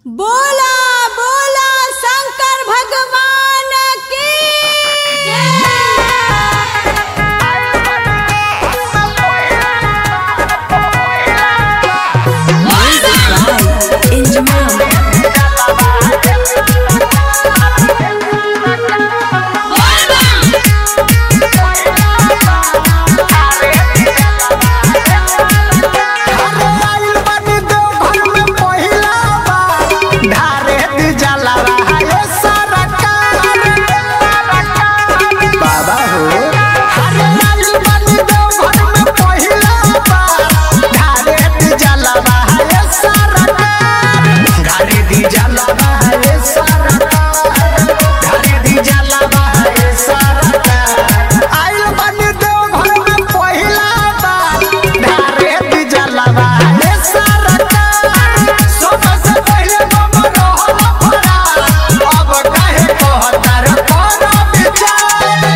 बोला बोला शंकर भगवान की आइल बानी देवघर में पहिला बार, ढारे दी जलावा है सरकार। बाबा हो अरे आइल बानी देवघर में पहिला बार, ढारे दी जलावा है सरकार। ढारे दी जलावा है सरकार। ढारे दी जलावा है सरकार। आइल बानी देवघर में पहिला बार, ढारे दी जलावा है सरकार। सबसे पहिले बम रहल फरार, अब काहे कहतर कर विचार?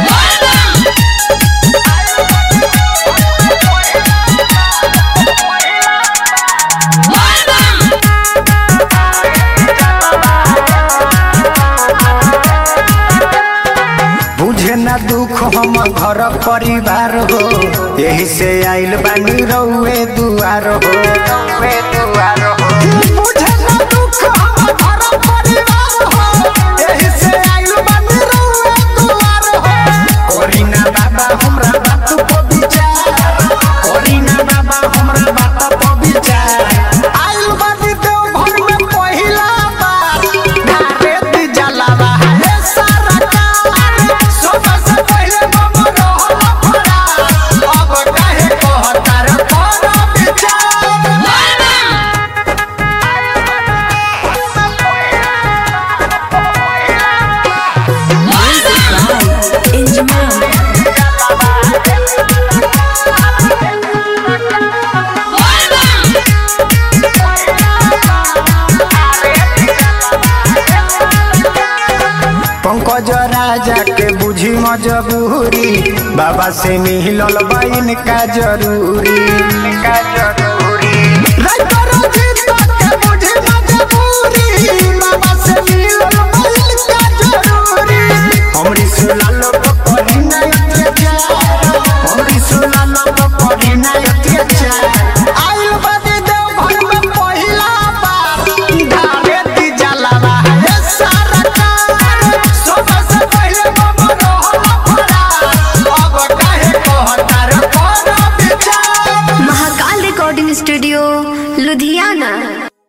बुझे ना दुख हम घर परिवार हो यही से आइल बानी रउए दुआर हो रउए दुआर हो बुझे ना दुख हम घर परिवार हो यही से आइल बानी रउए दुआर हो कोरिना बाबा हमरा बात को विचार कोरिना बाबा हमरा बात को विचार आइल बानी देवघर में पहिला बार ढारे दी जलावा है सरकार सबसे पहिले बम रहल फरार अब काहे कहतर कर विचार पंकज राजा के बुझी मजबूरी बाबा से मिलल बा इनका जरूरी इनका जरूरी राइटर जीत